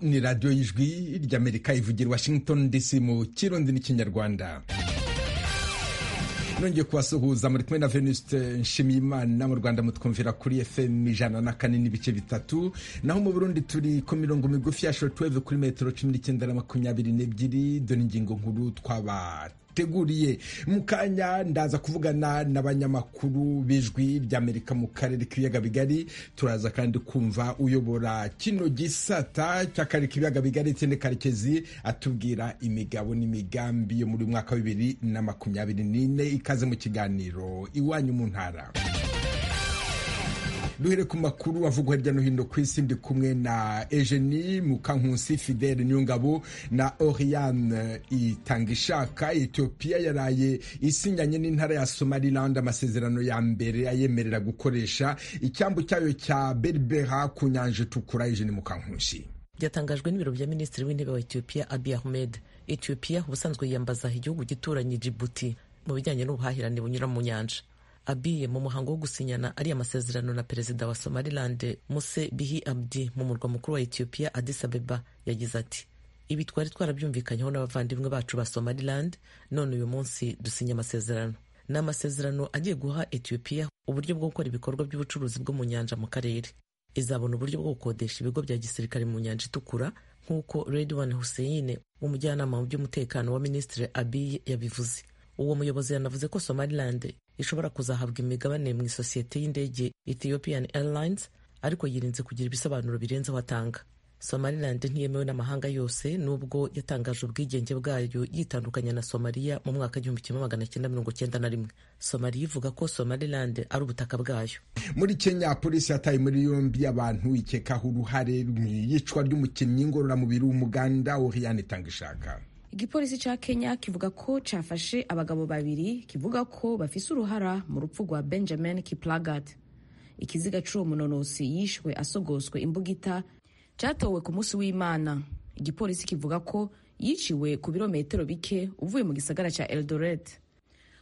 ni radiyo y'ijwi ry'amerika ivugira washington dc mu kirundi n'ikinyarwanda nongeye kubasuhuza muri kumwe na venuste nshimiyimana mu rwanda mutwumvira kuri fm ijana na kane n'ibice bitatu naho mu burundi turi ku mirongo migufi ya shortwave kuri metero cumi n'icyenda na makumyabiri n'ebyiri dore ingingo nkuru twaba teguriye mu kanya ndaza kuvugana n'abanyamakuru b'ijwi ry'amerika mu karere k'ibiyaga bigari turaza kandi kumva uyobora kino gisata cy'akarere k'ibiyaga bigari tende karekezi atubwira imigabo n'imigambi yo muri mwaka bibiri na makumyabiri n'ine ikaze mu kiganiro iwanyu mu ntara duhere ku makuru avugwa hirya no hino ku isi ndi kumwe na Eugenie Mukankusi Fidele Nyungabo na Oriane Itangishaka Ethiopia yaraye isinyanye n'intara ya Somaliland amasezerano ya mbere ayemerera gukoresha icyambu cyayo cya Berbera ku nyanja itukura Eugenie Mukankusi byatangajwe n'ibiro bya minisitiri w'intebe wa Ethiopia Abiy Ahmed Ethiopia ubusanzwe yiyambaza igihugu gituranye Djibouti mu bijyanye n'ubuhahirane bunyura mu nyanja abiye mu muhango wo gusinyana ariya masezerano na perezida wa somaliland muse bihi abdi mu murwa mukuru wa ethiopia addis abeba yagize ati ibi twari twarabyumvikanyeho n'abavandimwe bacu ba somaliland none uyu munsi dusinya amasezerano ni amasezerano agiye guha ethiopia uburyo bwo gukora ibikorwa by'ubucuruzi bwo mu nyanja mu karere izabona uburyo bwo gukodesha ibigo bya gisirikare mu nyanja itukura nk'uko redwan hussein umujyanama mu by'umutekano wa minisitiri abiy yabivuze uwo muyobozi yanavuze ko somaliland ishobora kuzahabwa imigabane mu isosiyete y'indege Ethiopian Airlines ariko yirinze kugira ibisobanuro birenzeho atanga Somaliland ntiyemewe n'amahanga yose nubwo yatangaje ubwigenge bwayo yitandukanya na Somalia mu mwaka w'igihumbi kimwe magana cyenda mirongo cyenda na rimwe Somalia ivuga ko Somaliland ari ubutaka bwayo muri Kenya polisi yataye muri yombi abantu ikekaho uruhare mu iyicwa ry'umukinnyi ngororamubiri w'umuganda Oriane Tangishaka igipolisi ca kenya kivuga ko cafashe abagabo babiri kivuga ko bafise uruhara mu rupfu rwa benjamin kiplagat ikiziga c'uwo munonosi yishwe asogoswe imbugita catowe ku munsi w'imana igipolisi kivuga ko yiciwe ku birometero bike uvuye mu gisagara ca eldoret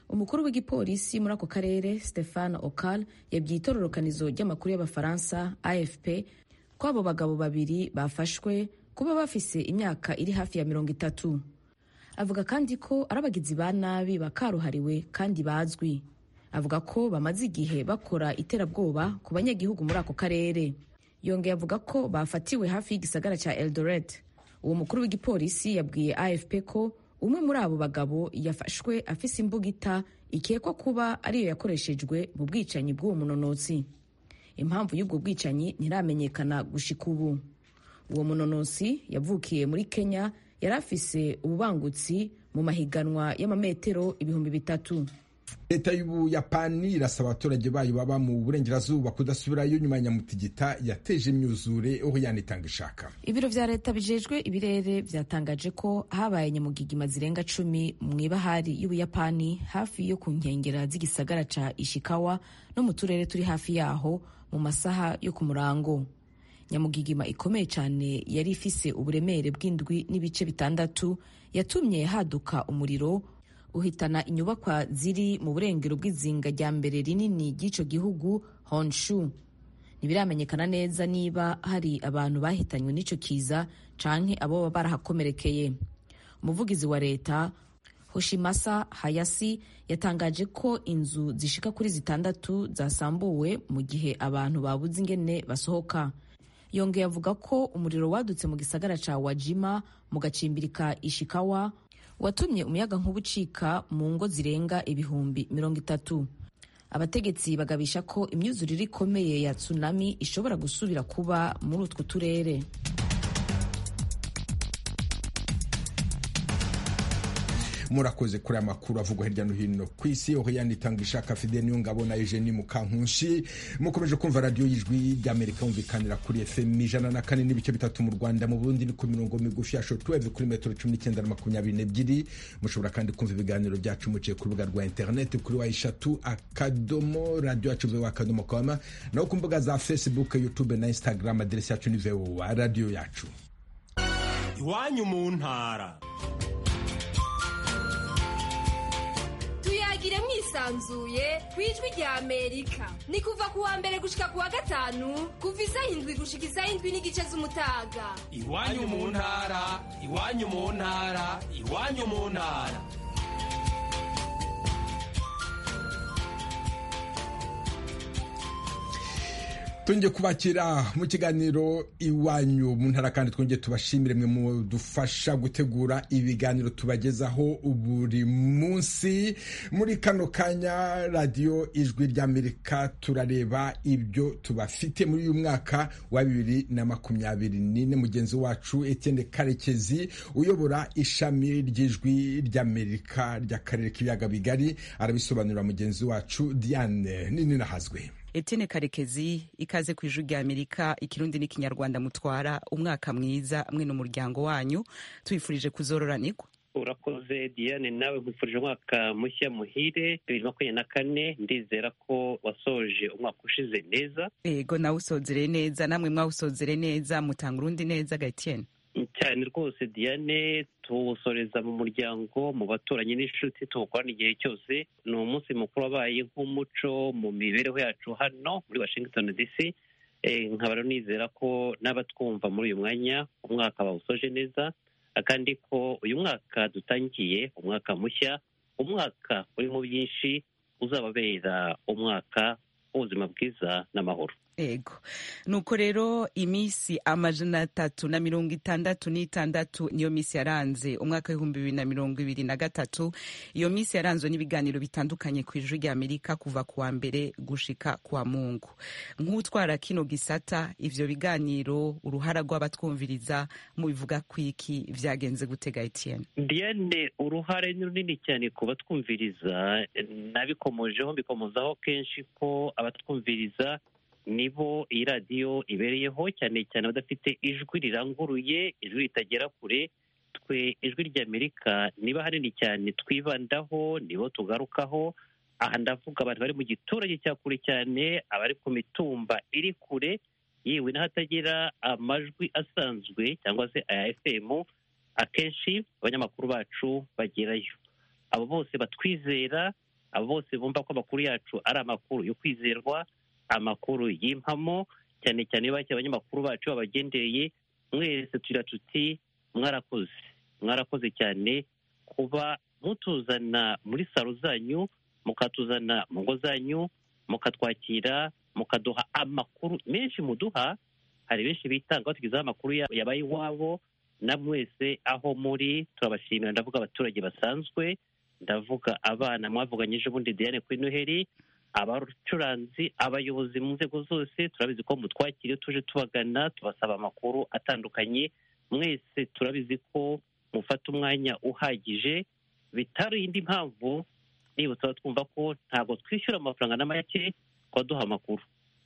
umukuru w'igipolisi muri ako karere stefan okal yabwiye itororokanizo ry'amakuru y'abafaransa afp ko abo bagabo babiri bafashwe kuba bafise imyaka iri hafi ya mirongo itatu avuga kandi ko ari abagizi ba nabi bakaruhariwe kandi bazwi avuga ko bamaze igihe bakora iterabwoba ku banyagihugu muri ako karere yongeye avuga ko bafatiwe hafi y'igisagara cya eldoret uwo mukuru w'igipolisi yabwiye afp ko umwe muri abo bagabo yafashwe afise imbugita ikekwa kuba ariyo yakoreshejwe mu bwicanyi bw'uwo munonotsi impamvu y'ubwo bwicanyi ntiramenyekana gushika ubu uwo munonosi yavukiye muri kenya yari afise ububangutsi mu mahiganwa y'amametero ibihumbi bitatu leta y'ubuyapani irasaba abaturage bayo baba mu burengerazuba kudasubirayo nyuma ya nyamutigita yateje imyuzure aho yanitanga ishaka ibiro vya leta bijejwe ibirere vyatangaje ko habaye nyamugigima zirenga cumi mu ibahari y'ubuyapani hafi yo ku nkengera z'igisagara ca ishikawa no mu turere turi hafi yaho mu masaha yo ku murango nyamugigima ikomeye cyane yari ifise uburemere bw'indwi n'ibice bitandatu yatumye haduka umuriro uhitana inyubakwa ziri mu burengero bw'izinga rya mbere rinini ry'icyo gihugu honshu ntibiramenyekana neza niba hari abantu bahitanywe n'icyo kiza canke abo baba barahakomerekeye umuvugizi wa leta hoshimasa hayasi yatangaje ko inzu zishika kuri zitandatu zasambuwe mu gihe abantu babuze ingene basohoka yongeye avuga ko umuriro wadutse mu gisagara ca wajima mu gacimbirika ishikawa watumye umuyaga nkuba ucika mu ngo zirenga ibihumbi mirongo itatu abategetsi bagabisha ko imyuzurire ikomeye ya tsunami ishobora gusubira kuba muri utwo turere murakoze kuri amakuru avugwa hirya no hino ku isi aho yanitanga ishaka fide niyo ngabo na Eugenie Mukankushi mukomeje kumva radiyo y'ijwi ry'Amerika yumvikanira kuri FM ijana na kane n'ibice bitatu mu Rwanda mu Burundi ni ku mirongo migufi ya shortwave kuri metero cumi n'icyenda na makumyabiri n'ebyiri mushobora kandi kumva ibiganiro byacu muciye ku rubuga rwa interineti kuri wa eshatu akadomo radiyo yacu vewa akadomo kwama naho ku mbuga za Facebook YouTube na Instagram aderesi yacu ni vewa radiyo yacu iwanyu mu ntara bwisanzuye ku ijwi rya amerika ni kuva ku wa mbere gushika ku wa gatanu kuva isaha indwi gushika isaha indwi n'igice z'umutaga iwanyu mu ntara iwanyu mu ntara iwanyu mu ntara twongeye kubakira mu kiganiro iwanyu mu ntara kandi twongeye tubashimire mwe mu dufasha gutegura ibiganiro tubagezaho buri munsi muri kano kanya radiyo ijwi ry'amerika turareba ibyo tubafite muri uyu mwaka wa bibiri na makumyabiri n'ine mugenzi wacu Etienne karekezi uyobora ishami ry'ijwi ry'amerika ry'akarere k'ibiyaga bigari arabisobanurira mugenzi wacu diane nini nahazwe Etienne Karekezi ikaze ku ijwi rya Amerika ikirundi n'ikinyarwanda mutwara umwaka mwiza mwe n'umuryango wanyu tubifurije kuzororanirwa urakoze diane nawe nkwifurije umwaka mushya muhire bibiri makumyabiri na kane ndizera ko wasoje umwaka ushize neza yego nawe usozere neza namwe mwawusozere neza mutanga urundi neza Gatien cyane rwose diane tuwusoreza mu muryango mu baturanyi n'inshuti tuwukorana igihe cyose ni umunsi mukuru wabaye nk'umuco mu mibereho yacu hano muri washington dc nkaba nizera ko n'abatwumva muri uyu mwanya umwaka bawusoje neza kandi ko uyu mwaka dutangiye umwaka mushya umwaka urimo byinshi uzababera umwaka w'ubuzima bwiza n'amahoro ego nuko rero iminsi amajana atatu na mirongo itandatu n'itandatu niyo minsi yaranze umwaka w'ibihumbi bibiri na mirongo ibiri na gatatu iyo minsi yaranzwe n'ibiganiro bitandukanye ku ijwi rya amerika kuva ku wa mbere gushika ku wa mungu nk'utwara kino gisata ivyo biganiro uruhara rw'abatwumviriza mubivuga kwiki vyagenze gutega etienne diane uruhare ni runini cyane ku batwumviriza nabikomojeho mbikomozaho kenshi ko abatwumviriza nibo iyi radiyo ibereyeho cyane cyane abadafite ijwi riranguruye ijwi ritagera kure twe ijwi ry'amerika niba hanini cyane twibandaho nibo tugarukaho aha ndavuga abantu bari mu giturage cya kure cyane abari ku mitumba iri kure yewe n'ahatagera amajwi asanzwe cyangwa se aya efemu akenshi abanyamakuru bacu bagerayo abo bose batwizera abo bose bumva ko amakuru yacu ari amakuru yo kwizerwa amakuru y'impamo cyane cyane bake abanyamakuru bacu babagendereye mwese tugira tuti mwarakoze mwarakoze cyane kuba mutuzana muri saro zanyu mukatuzana mu ngo zanyu mukatwakira mukaduha amakuru menshi muduha hari benshi bitanga batugezaho amakuru yabaye iwabo na mwese aho muri turabashimira ndavuga abaturage basanzwe ndavuga abana mwavuganyije ubundi diane kuri noheli abacuranzi abayobozi mu nzego zose turabizi ko mutwakiriye tuje tubagana tubasaba amakuru atandukanye mwese turabizi ko mufata umwanya uhagije bitari indi mpamvu niba tuba twumva ko ntabwo twishyura amafaranga na make duha amakuru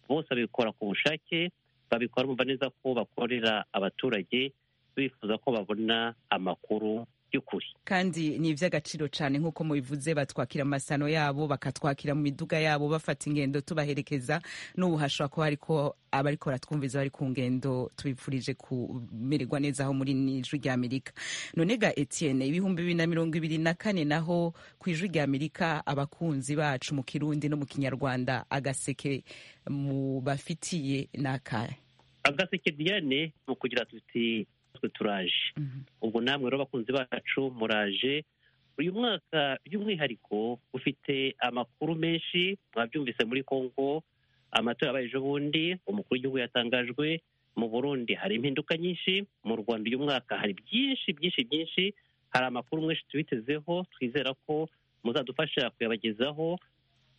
bose babikora ku bushake babikora bumva neza ko bakorera abaturage bifuza ko babona amakuru by'ukuri kandi ni iby'agaciro cyane nk'uko mubivuze batwakira amasano yabo bakatwakira mu miduga yabo bafata ingendo tubaherekeza n'ubu hashobora kuba ariko abariko baratwumviza bari ku ngendo tubifurije kumererwa neza aho muri n'ijwi rya amerika none ga etienne ibihumbi bibiri na mirongo ibiri na kane naho ku ijwi rya amerika abakunzi bacu mu kirundi no mu kinyarwanda agaseke mu bafitiye n'akahe agaseke diane mu kugira tuti twe turaje ubwo namwe rero abakunzi bacu muraje uyu mwaka by'umwihariko ufite amakuru menshi mwabyumvise muri congo amatora yabaye ejo bundi umukuru w'igihugu yatangajwe mu burundi hari impinduka nyinshi mu rwanda uyu mwaka hari byinshi byinshi byinshi hari amakuru menshi tubitezeho twizera ko muzadufasha kuyabagezaho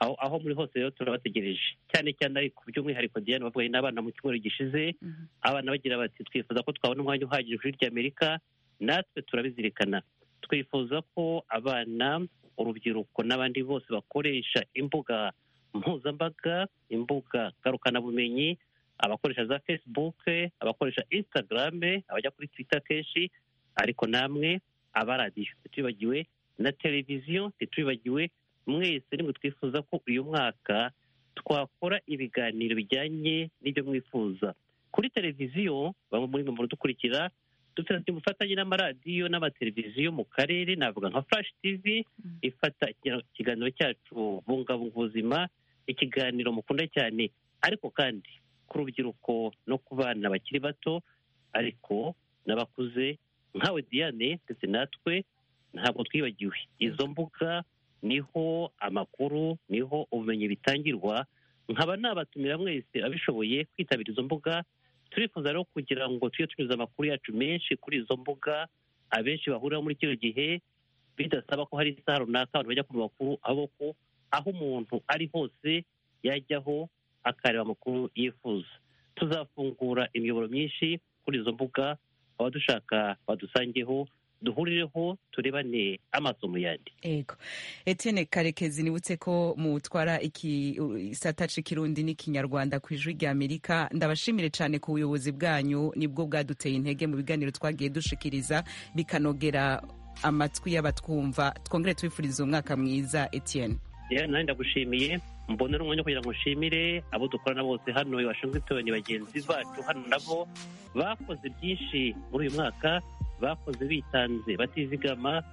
aho muri hose rero turabategereje cyane cyane ariko by'umwihariko diane bavuganye n'abana mu cyumweru gishize abana bagira bati twifuza ko twabona umwanya uhagije kuri irya amerika natwe turabizirikana twifuza ko abana urubyiruko n'abandi bose bakoresha imbuga mpuzambaga imbuga ngarukabumenyi abakoresha za facebook abakoresha instagram abajya kuri twitter kenshi ariko namwe abaradiyo ntitubibagiwe na televiziyo ntitubibagiwe mwese nimwe twifuza ko uyu mwaka twakora ibiganiro bijyanye n'ibyo mwifuza kuri televiziyo bamwe muri mwe mudukurikira dufite ubufatanye n'amaradiyo n'amateleviziyo mu karere navuga nka flash tv ifata ikiganiro cyacu bungabunga ubuzima ikiganiro mukunda cyane ariko kandi ku rubyiruko no ku bana bakiri bato ariko n'abakuze nkawe diane ndetse natwe ntabwo twibagiwe izo mbuga niho amakuru niho ubumenyi bitangirwa nkaba nabatumira mwese abishoboye kwitabira izo mbuga turifuza rero kugira ngo tujye tunyuza amakuru yacu menshi kuri izo mbuga abenshi bahurira muri kino gihe bidasaba ko hari isaha runaka abantu bajya ku makuru aboko aho umuntu ari hose yajyaho akareba amakuru yifuza tuzafungura imiyoboro myinshi kuri izo mbuga abadushaka badusangeho duhurireho turebane amaso mu yandi ego etene karekezi nibutse ko mutwara igisata c'ikirundi n'ikinyarwanda ku ijwi rya amerika ndabashimire cyane ku buyobozi bwanyu nibwo bwaduteye intege mu biganiro twagiye dushikiriza bikanogera amatwi y'abatwumva twongere tubifuriza umwaka mwiza etene nanjye ndagushimiye mbonera umwanya kugira ngo nshimire abo dukorana bose hano washingitoni bagenzi bacu hano nabo bakoze byinshi muri uyu mwaka bakoze bitanze batizigama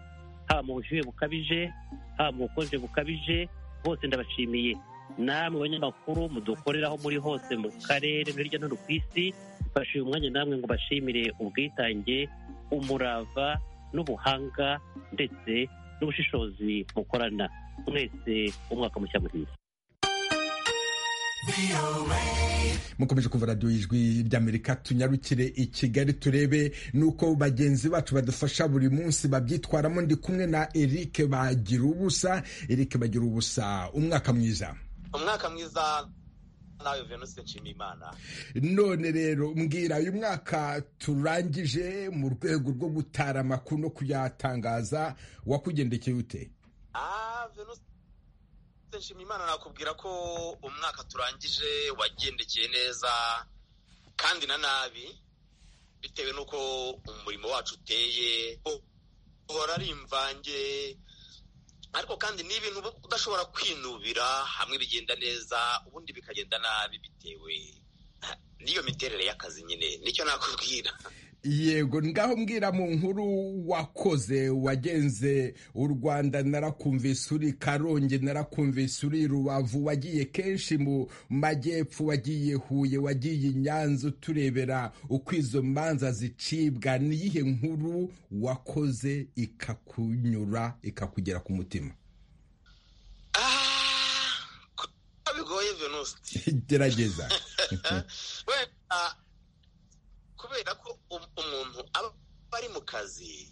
haba mu bushyuhe bukabije haba mu bukonje bukabije bose ndabashimiye namwe banyamakuru mudukoreraho muri hose mu karere no hirya no hino ku isi mfashe uyu mwanya namwe ngo bashimire ubwitange umurava n'ubuhanga ndetse n'ubushishozi mukorana mwese umwaka mushya muhire mukomeje kuva radiyo y'ijwi ry'amerika tunyarukire i kigali turebe nuko bagenzi bacu badufasha buri munsi babyitwaramo ndi kumwe na eric bagira ubusa eric bagira ubusa umwaka mwiza umwaka mwiza nawe venuse nshimiyimana none rero mbwira uyu mwaka turangije mu rwego rwo gutara amakuru no kuyatangaza wakugendekeye ute venuse nshimiyimana nakubwira ko umwaka turangije wagendekeye neza kandi na nabi bitewe n'uko umurimo wacu uteye uhora ari imvange ariko kandi ni ibintu udashobora kwinubira hamwe bigenda neza ubundi bikagenda nabi bitewe n'iyo miterere y'akazi nyine nicyo nakubwira yego ngaho mbwira mu nkuru wakoze wagenze u rwanda narakumvise uri karongi narakumvise uri rubavu wagiye kenshi mu majyepfo wagiye huye wagiye i nyanza uturebera uko izo manza zicibwa niyihe nkuru wakoze ikakunyura ikakugera ku mutima bigoye venusi gerageza kubera ko umuntu aba ari mu kazi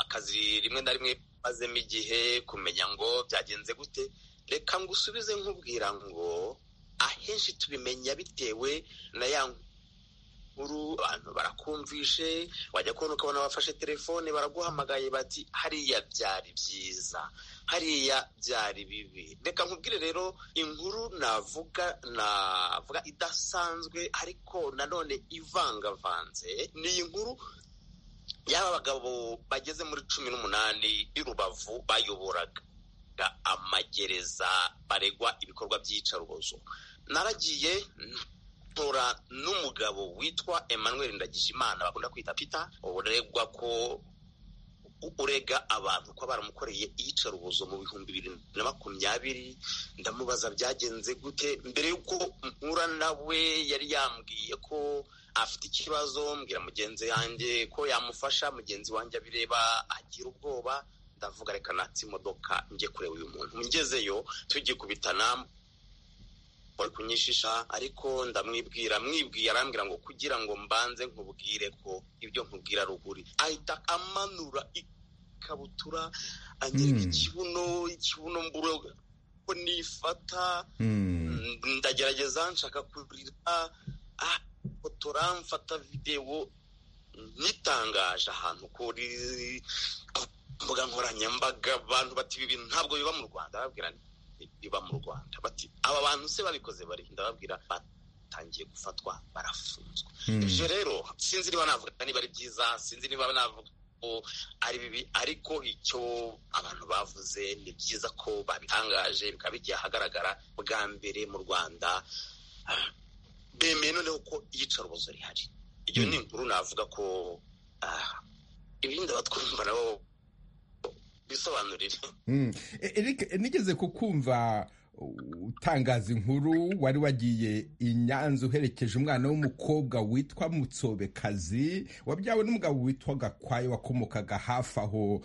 akazi rimwe na rimwe mazemo igihe kumenya ngo byagenze gute reka ngo usubize nkubwira ngo ahenshi tubimenya bitewe na ya nkuru abantu barakumvishe wajya kubona ukabona bafashe telefone baraguhamagaye bati hariya byari byiza hariya byari bibi reka nkubwire rero inkuru navuga navuga idasanzwe ariko nanone ivangavanze ni inkuru y'aba bagabo bageze muri cumi n'umunani i rubavu bayoboraga amagereza baregwa ibikorwa by'iyicarubozo naragiye ntora n'umugabo witwa Emmanuel Ndagijimana bakunda kwita Peter uregwa ko urega abantu ko baramukoreye iyicarubozo mu bihumbi bibiri na makumyabiri ndamubaza byagenze gute mbere y'uko mpura nawe yari yambwiye ko afite ikibazo mbwira mugenzi wanjye ko yamufasha mugenzi wanjye abireba agira ubwoba ndavuga reka natsi imodoka njye kureba uyu muntu ngezeyo tugikubitana bari kunyishisha ariko ndamwibwira mwibwiye arambwira ngo kugira ngo mbanze nkubwire ko ibyo nkubwira ruguri ahita amanura ikabutura anyereka ikibuno ikibuno mbura ko nifata ndagerageza nshaka kurira fotora mfata videwo nitangaje ahantu kuri mbuga nkoranyambaga abantu bati ibi bintu ntabwo biba mu rwanda babwira biba mu rwanda bati aba bantu se babikoze barihinda babwira batangiye gufatwa barafunzwe ibyo rero sinzi niba navuga niba ari byiza sinzi niba navuga ko ari bibi ariko icyo abantu bavuze ni byiza ko babitangaje bikaba bigiye ahagaragara bwa mbere mu rwanda bemeye noneho ko iyicarubozo rihari iyo ni inkuru navuga ko ibindi abatwumva nabo bisobanurire Eric nigeze kukumva utangaza inkuru wari wagiye i nyanza uherekeje umwana w'umukobwa witwa mutsobekazi wabyawe n'umugabo witwa gakwaye wakomokaga hafi aho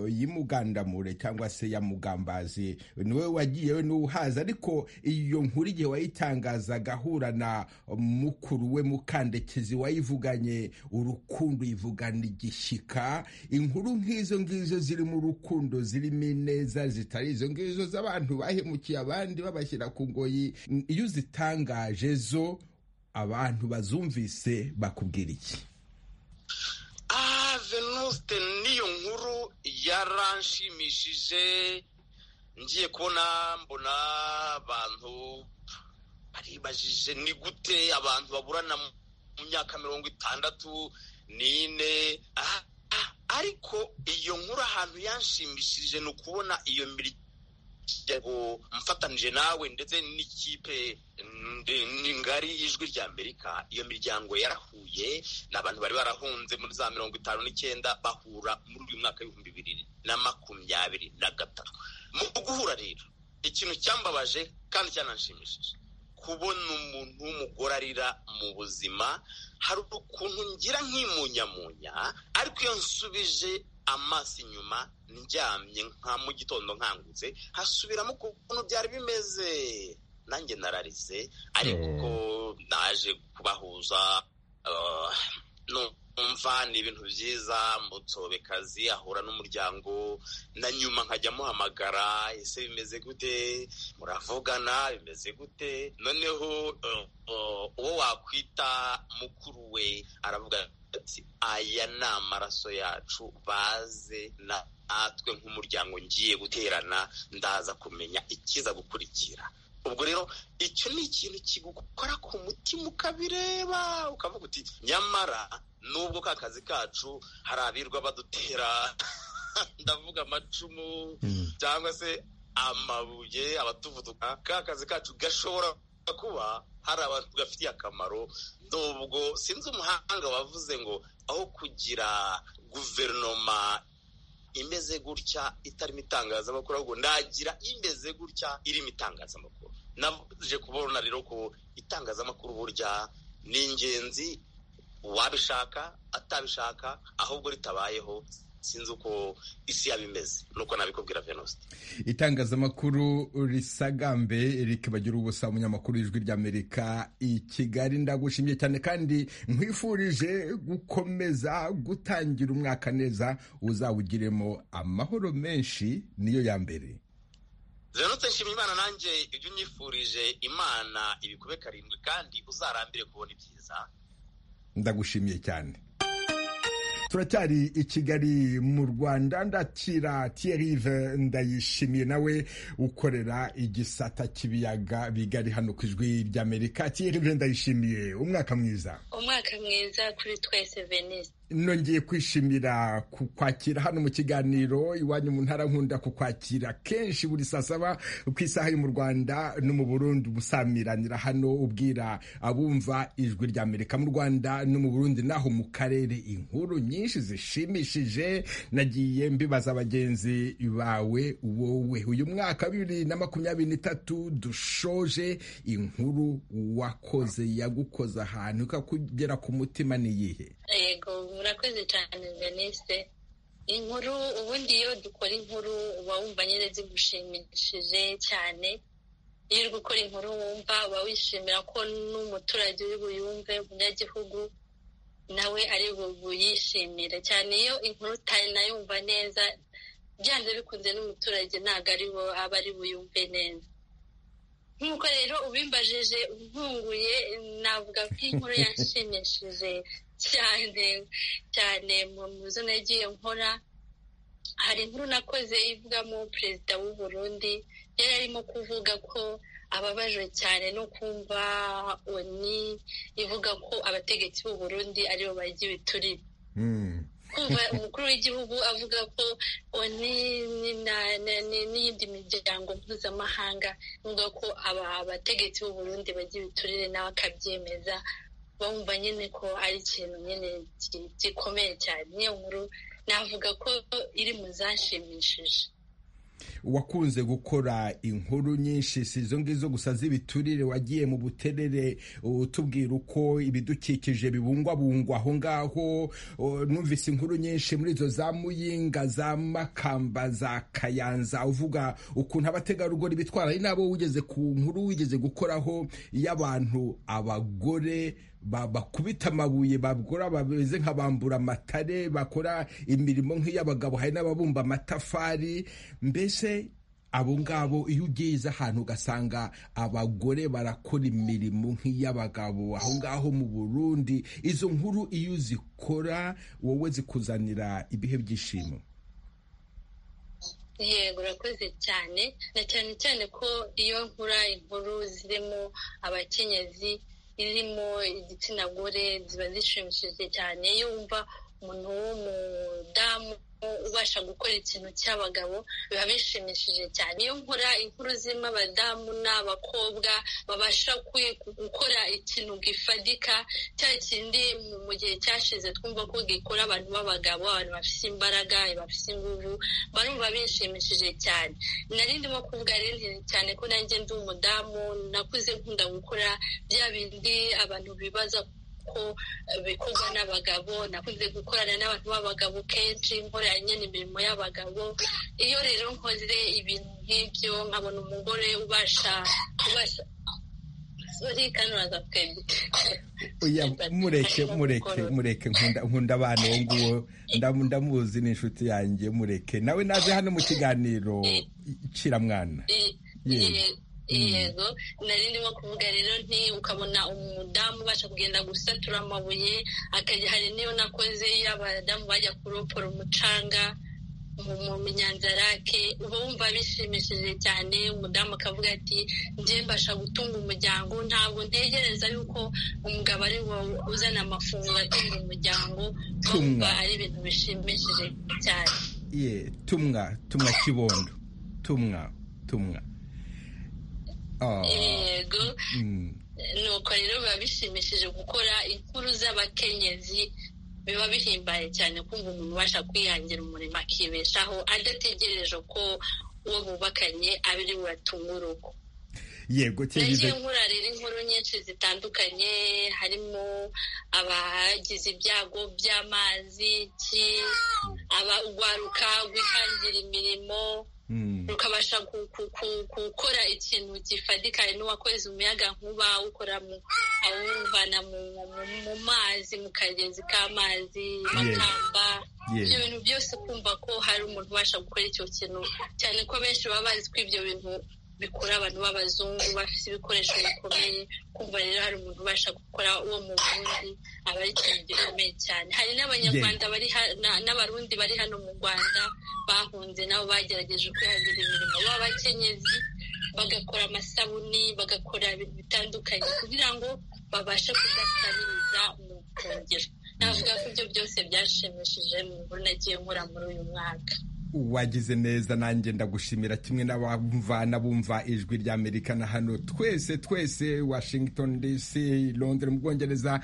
y'imugandamure cyangwa se ya mugambazi niwe wagiyewe n'uhaza ariko iyo nkuru igihe wayitangazaga ahura na mukuru we mukandekezi wayivuganye urukundo yivugana igishyika inkuru nk'izo ngizo zirimo urukundo zirimo ineza zitari izo ngizo z'abantu bahemukiye abandi abandi babashyira ku ngoyi iyo uzitangaje zo abantu bazumvise bakubwira iki ah venuste niyo nkuru yaranshimishije ngiye kubona mbona abantu baribajije ni gute abantu baburana mu myaka mirongo itandatu n'ine ariko iyo nkuru ahantu yanshimishije ni ukubona iyo miryango mfatanije nawe ndetse n'ikipe ngari ijwi rya amerika iyo miryango yarahuye ni abantu bari barahunze muri za mirongo itanu n'icyenda bahura muri uyu mwaka w'ibihumbi bibiri na makumyabiri na gatatu mu guhura rero ikintu cyambabaje kandi cyananshimishije kubona umuntu w'umugore arira mu buzima hari ukuntu ngira nk'imunyamunya ariko iyo nsubije amaso inyuma ndyamye nka mu gitondo nkangutse hasubiramo ukuntu byari bimeze nanjye nararize ariko naje kubahuza numva ni ibintu byiza mutsobekazi ahura n'umuryango na nyuma nkajya amuhamagara ese bimeze gute muravugana bimeze gute noneho uwo wakwita mukuru we aravuga aya ni amaraso yacu baze natwe nk'umuryango ngiye guterana ndaza kumenya ikiza gukurikira ubwo rero icyo ni ikintu kigukora ku mutima ukabireba ukavuga uti nyamara nubwo ka kazi kacu hari abirwa badutera ndavuga amacumu cyangwa se amabuye abatuvuduka ka kazi kacu gashobora kuba hari abantu gafitiye akamaro nubwo sinzi umuhanga wavuze ngo aho kugira guverinoma imeze gutya itarimo itangazamakuru ahubwo nagira imeze gutya irimo itangazamakuru naje kubona rero ko itangazamakuru burya ni ingenzi uwabishaka atabishaka ahubwo ritabayeho sinzi uko isi yaba imeze nuko nabikubwira venuste itangazamakuru risagambe rikibagira ubusa umunyamakuru ijwi ry'amerika i kigali ndagushimye cyane kandi nkwifurije gukomeza gutangira umwaka neza uzawugiremo amahoro menshi niyo ya mbere venuste nshimye imana nanjye ibyo unyifurije imana ibikube karindwi kandi uzarambire kubona ibyiza ndagushimiye cyane turacyari i kigali mu rwanda ndakira tiyerive ndayishimiye nawe ukorera igisata cy'ibiyaga bigari hano ku ijwi ry'amerika tiyerive ndayishimiye umwaka mwiza umwaka mwiza kuri twese venise nongeye kwishimira kukwakira hano mu kiganiro iwanyu mu ntara nkunda kukwakira kenshi buri saa saba ku isaha yo mu rwanda no mu burundi usamiranira hano ubwira abumva ijwi rya amerika mu rwanda no mu burundi naho mu karere inkuru nyinshi zishimishije nagiye mbibaza bagenzi bawe wowe uyu mwaka bibiri na makumyabiri n'itatu dushoje inkuru wakoze yagukoze ahantu ikakugera ku mutima n'iyihe yego murakoze cyane venise inkuru ubundi iyo dukora inkuru uba wumva nyine zigushimishije cyane iyo uri gukora inkuru wumva uba wishimira ko n'umuturage uri buyumve umunyagihugu nawe ari buyishimire cyane iyo inkuru utanayumva neza byanze bikunze n'umuturage ntabwo ari bo aba ari buyumve neza nk'uko rero ubimbajije nkunguye navuga ko inkuru yanshimishije cyane cyane mu zo nagiye nkora hari inkuru nakoze ivugamo perezida w'u Burundi yari arimo kuvuga ko ababajwe cyane no kumva oni ivuga ko abategetsi b'u Burundi aribo barya ibiturire kumva umukuru w'igihugu avuga ko oni n'iyindi miryango mpuzamahanga ivuga ko abategetsi b'u Burundi barya ibiturire nawe akabyemeza bumva nyine ko ari ikintu nyine gikomeye cyane niyo nkuru navuga ko iri mu zashimishije wakunze gukora inkuru nyinshi si izo ngizo gusa z'ibiturire wagiye mu buterere utubwira uko ibidukikije bibungwabungwa aho ngaho numvise inkuru nyinshi muri izo za muyinga za makamba za kayanza uvuga ukuntu abategarugori bitwara ari nabo wigeze ku nkuru wigeze gukoraho y'abantu abagore bakubita amabuye bagura bameze nk'abambura amatare bakora imirimo nk'iy'abagabo hari n'ababumba amatafari mbese abo ngabo iyo ugeze ahantu ugasanga abagore barakora imirimo nk'iy'abagabo aho ngaho mu burundi izo nkuru iyo zikora wowe zikuzanira ibihe byishimo yego urakoze cyane na cyane cyane ko iyo nkura inkuru zirimo abakenyezi irimo igitsina gore ziba zishimishije cyane iyo wumva umuntu w'umudamu ubasha gukora ikintu cy'abagabo biba bishimishije cyane iyo nkora inkuru zirimo abadamu n'abakobwa babasha gukora ikintu gifadika cya kindi mu gihe cyashize twumva ko gikora abantu b'abagabo abantu bafite imbaraga bafite ingufu barumva bishimishije cyane nari ndimo kuvuga rero cyane ko nanjye ndi umudamu nakuze nkunda gukora bya bindi abantu bibaza ko bikorwa n'abagabo nakunze gukorana n'abantu b'abagabo kenshi nkoranye n'imirimo y'abagabo iyo rero nkoze ibintu nk'ibyo nkabona umugore ubasha ubasha mureke mureke mureke nkunda abana uwo nguwo ndamuzi n'inshuti yanjye mureke nawe naje hano mu kiganiro kiramwana yego nari ndimo kuvuga rero nti ukabona umudamu ubasha kugenda gusatura amabuye akajya hari n'iyo nakoze iyo abadamu bajya kuropora umucanga mu nyanzarake uba wumva bishimishije cyane umudamu akavuga ati njye mbasha gutunga umuryango ntabwo ntegereza yuko umugabo ari wowe uzana amafunguro atunga umuryango wumva ari ibintu bishimishije cyane tumwa tumwa kibondo tumwa tumwa yego nuko rero biba bishimishije gukora inkuru z'abakenyezi biba bihimbaye cyane kumva umuntu ubasha kwihangira umurimo akibeshaho adategereje ko uwo bubakanye abiri buratunga urugo yego nagiye nkura rero inkuru nyinshi zitandukanye harimo abagize ibyago by'amazi urwaruka rwihangira imirimo rukabasha gukora ikintu gifadika n'uwakoze umuyaga nkuba ukora awuvana mu mazi mu kagezi k'amazi makamba ibyo bintu byose kumva ko hari umuntu ubasha gukora icyo kintu cyane ko benshi baba bazi ko ibyo bintu bikora abantu b'abazungu bafite ibikoresho bikomeye kumva rero hari umuntu ubasha gukora uwo mu burundi aba ari ikintu gikomeye cyane hari n'abanyarwanda n'abarundi bari hano mu rwanda bahunze nabo bagerageje kwihangira imirimo b'abakenyezi bagakora amasabuni bagakora ibintu bitandukanye kugira ngo babashe kudasabiriza mu rusengero navuga ko ibyo byose byashimishije mu nkuru nagiye nkora muri uyu mwaka wagize neza nanjye ndagushimira kimwe n'abumva n'abumva ijwi rya amerika na hano twese twese washington dc londres mu bwongereza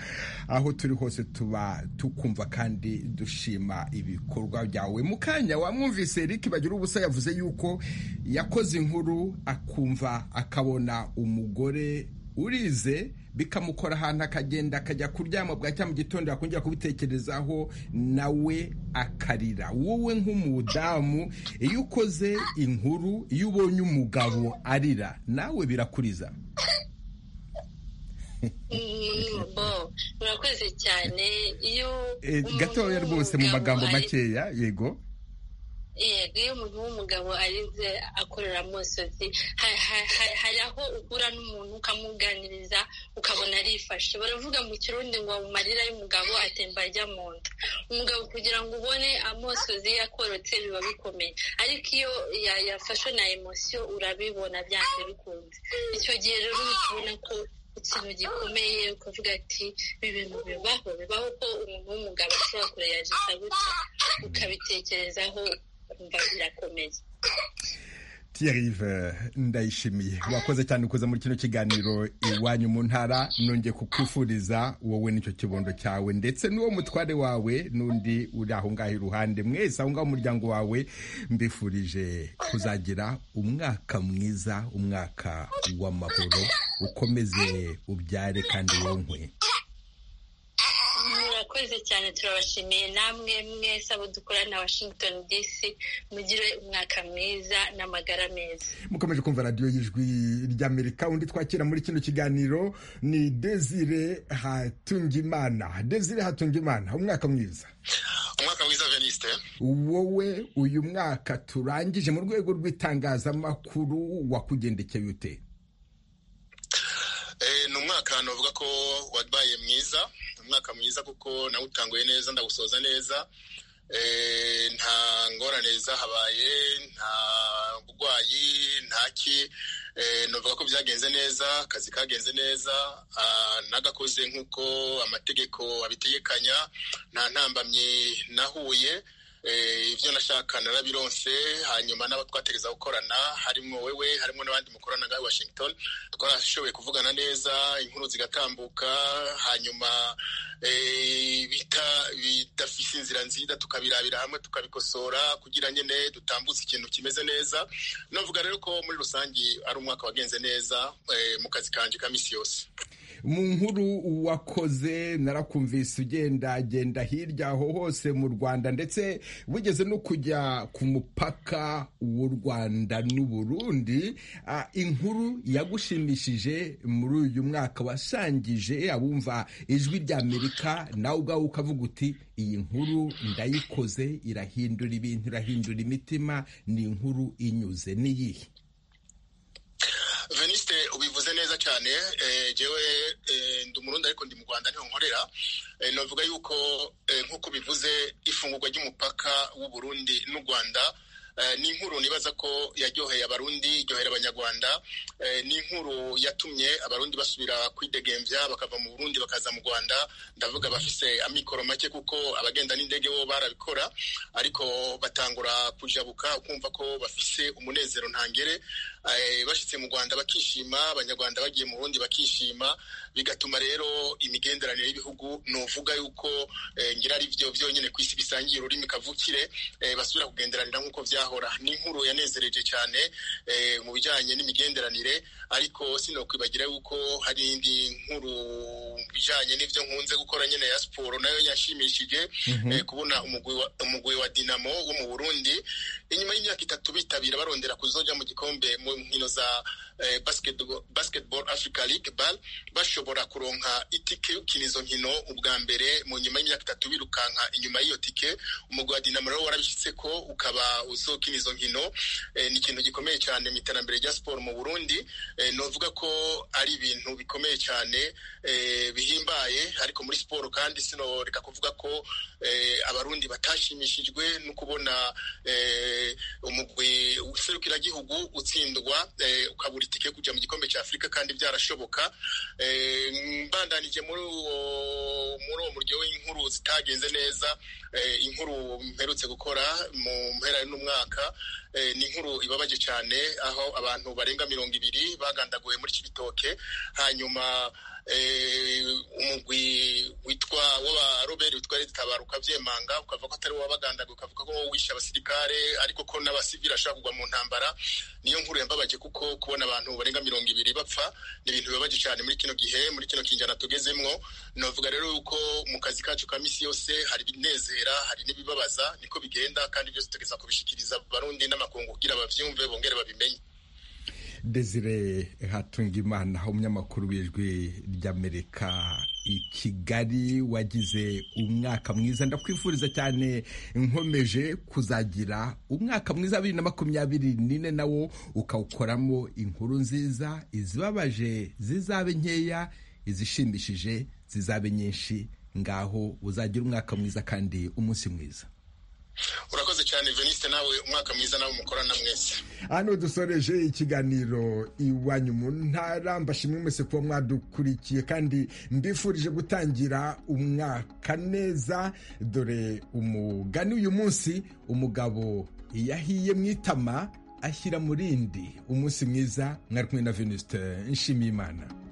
aho turi hose tuba tukumva kandi dushima ibikorwa byawe mu kanya wamwumvise eric bagira ubusa yavuze yuko yakoze inkuru akumva akabona umugore urize bikamukora ahantu akagenda akajya kuryama bwa cya mu gitondo yakongera kubitekerezaho nawe akarira wowe nk'umudamu iyo ukoze inkuru iyo ubonye umugabo arira nawe birakuriza murakoze cyane iyo gatoya rwose mu magambo makeya yego yego iyo umuntu w'umugabo arize akorera amusozi hari aho uhura n'umuntu ukamuganiriza ukabona arifashe baravuga mu kirundi ngo amarira y'umugabo atemba ajya mu nda umugabo kugira ngo ubone amosozi yakorotse biba bikomeye ariko iyo yafashwe na emosiyo urabibona byanze bikunze icyo gihe rero ubona ko ikintu gikomeye ukavuga ati ibi bintu bibaho bibaho ko umuntu w'umugabo ashobora kureyajisa gutya ukabitekerezaho ukumva birakomeye tiyarive ndayishimiye wakoze cyane kuza muri kino kiganiro iwanyu mu ntara nongeye kukwifuriza wowe n'icyo kibondo cyawe ndetse n'uwo mutware wawe n'undi uri aho ngaho iruhande mwese aho ngaho umuryango wawe mbifurije kuzagira umwaka mwiza umwaka w'amahoro ukomeze ubyare kandi wonkwe murakoze cyane turabashimiye namwe mwese abo dukorana washington dc mugire umwaka mwiza n'amagara meza mukomeje kumva radiyo y'ijwi ry'amerika undi twakira muri kino kiganiro ni desire hatungimana desire hatungimana umwaka mwiza umwaka mwiza venisite wowe uyu mwaka turangije mu rwego rw'itangazamakuru wakugendekeye ute ni umwaka navuga ko wabaye mwiza umwaka mwiza kuko nawutanguye neza ndawusoza neza nta ngorane zahabaye nta burwayi ntaki navuga ko byagenze neza akazi kagenze neza nagakoze nk'uko amategeko abitegekanya nta ntambamyi nahuye ibyo nashaka narabironse hanyuma n'abo twategereza gukorana harimo wowe harimo n'abandi mukorana nka washington twarashoboye kuvugana neza inkuru zigatambuka hanyuma bidafite inzira nziza tukabirabira hamwe tukabikosora kugira nyine dutambutse ikintu kimeze neza navuga rero ko muri rusange ari umwaka wagenze neza mu kazi kanjye ka minsi yose mu nkuru wakoze narakumvise ugendagenda hirya aho hose mu rwanda ndetse wigeze no kujya ku mupaka w'u rwanda n'uburundi inkuru yagushimishije muri uyu mwaka wasangije abumva ijwi ry'amerika nawe ubwawe ukavuga uti iyi nkuru ndayikoze irahindura ibintu irahindura imitima ni inkuru inyuze n'iyihe venisite ubivuze neza cyane njyewe ndi umurundi ariko ndi mu rwanda niho nkorera navuga yuko nk'uko bivuze ifungurwa ry'umupaka w'uburundi n'u rwanda ni inkuru nibaza ko yaryoheye abarundi iryohera abanyarwanda ni inkuru yatumye abarundi basubira kwidegembya bakava mu burundi bakaza mu rwanda ndavuga bafise amikoro make kuko abagenda n'indege bo barabikora ariko batangura kujabuka ukumva ko bafise umunezero ntangere bashyitse mu rwanda bakishima abanyarwanda bagiye mu burundi bakishima bigatuma rero imigenderanire y'ibihugu ni uvuga yuko ngira ari byo byonyine ku isi bisangiye ururimi kavukire basubira kugenderanira nk'uko byahora ni inkuru yanezereje cyane mu bijyanye n'imigenderanire ariko sinokwibagira yuko hari indi nkuru mu bijyanye n'ibyo nkunze gukora nyine ya siporo nayo yashimishije kubona umugwi wa dinamo wo mu burundi inyuma y'imyaka itatu bitabira barondera kuzojya mu gikombe mu nkino za basketball africa league bal bashobora kuronka itike yo gukina izo nkino ubwa mbere mu nyuma y'imyaka itatu birukanka inyuma y'iyo tike umugwi wa dinamo rero warabishyitse ko ukaba uzokina izo nkino ni ikintu gikomeye cyane mu iterambere rya siporo mu burundi novuga ko ari ibintu bikomeye cyane bihimbaye ariko muri siporo kandi sinoreka kuvuga ko abarundi batashimishijwe no kubona umugwi w'iserukiragihugu utsindwa ukabura itike yo kujya mu gikombe cya afurika kandi byarashoboka mbandanije muri uwo muryo w'inkuru zitagenze neza inkuru mperutse gukora mu mpera n'umwaka ni inkuru ibabaje cyane aho abantu barenga mirongo ibiri bagandaguwe muri kibitoke hanyuma umugwi witwa w'aba robert witwa leta tabaruka byemanga ukavuga ko atari uwabagandaga ukavuga ko wishe abasirikare ariko ko n'abasivili ashobora kugwa mu ntambara niyo nkuru yambabaje kuko kubona abantu barenga mirongo ibiri bapfa ni ibintu bibabaje cyane muri kino gihe muri kino kinjana tugezemwo navuga rero yuko mu kazi kacu ka misi yose hari ibinezera hari n'ibibabaza niko bigenda kandi byose tugeza kubishikiriza abarundi n'amakungu kugira babyumve bongere babimenye desire hatungimana umunyamakuru w'ijwi ry'amerika i kigali wagize umwaka mwiza ndakwifuriza cyane nkomeje kuzagira umwaka mwiza bibiri na makumyabiri n'ine nawo ukawukoramo inkuru nziza izibabaje zizabe nkeya izishimishije zizabe nyinshi ngaho uzagira umwaka mwiza kandi umunsi mwiza urakoze cyane venisite nawe umwaka mwiza nawe mukorana mwese hano dusoreje ikiganiro iwanyu mu ntara mbashimwe mwese kuba mwadukurikiye kandi mbifurije gutangira umwaka neza dore umugani uyu munsi umugabo yahiye mu itama ashyira mu rindi umunsi mwiza mwari kumwe na venusite nshimiyimana